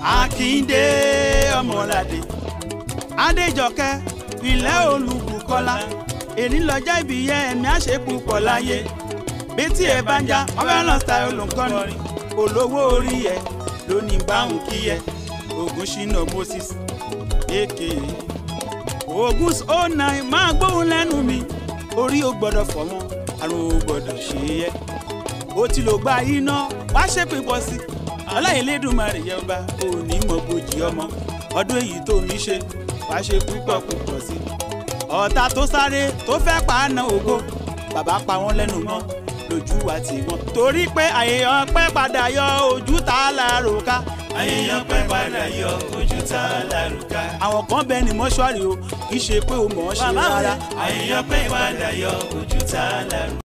akíndé ọmọládé adéjọkẹ́ ilẹ̀ olùbùkọ́lá èní lọ́jọ́ ìbí yẹ ẹ̀mí àṣepùpọ̀ láyé bẹ́tí ẹ̀ bá ń já ọ̀fẹ́ràn style olùkọ́ni olówó orí ẹ̀ lónìí báhùn kí ẹ ogun ṣínà moses èké ogun ó nine máa gbóhùn lẹ́nu mi orí ò gbọ́dọ̀ fọ́ mọ́ àrùn ò gbọ́dọ̀ ṣe é ó ti lò gba iná wá ṣépè pọ̀ sí ọláìlédùmarè yẹba òní mọ̀ bòjì ọmọ ọdún èyí tó mi ṣe wá ṣe púpọ̀ púpọ̀ sí ọ̀tá tó sáré tó fẹ́ pa á na ògo bàbá pa wọ́n lẹ́nu mọ́ lójú wa tì wọ́n torí pé àyèyàn pẹ́ padà yọ ojú tá a lárò ká àyèyàn pẹ́ padà yọ ojú tá a lárúkà. àwọn kan bẹ ní mọ́ṣúárì o kì í ṣe pé o mọ̀ ọ́ ṣe rárá àyèyàn pẹ́ padà yọ ojú tá a lárúkà.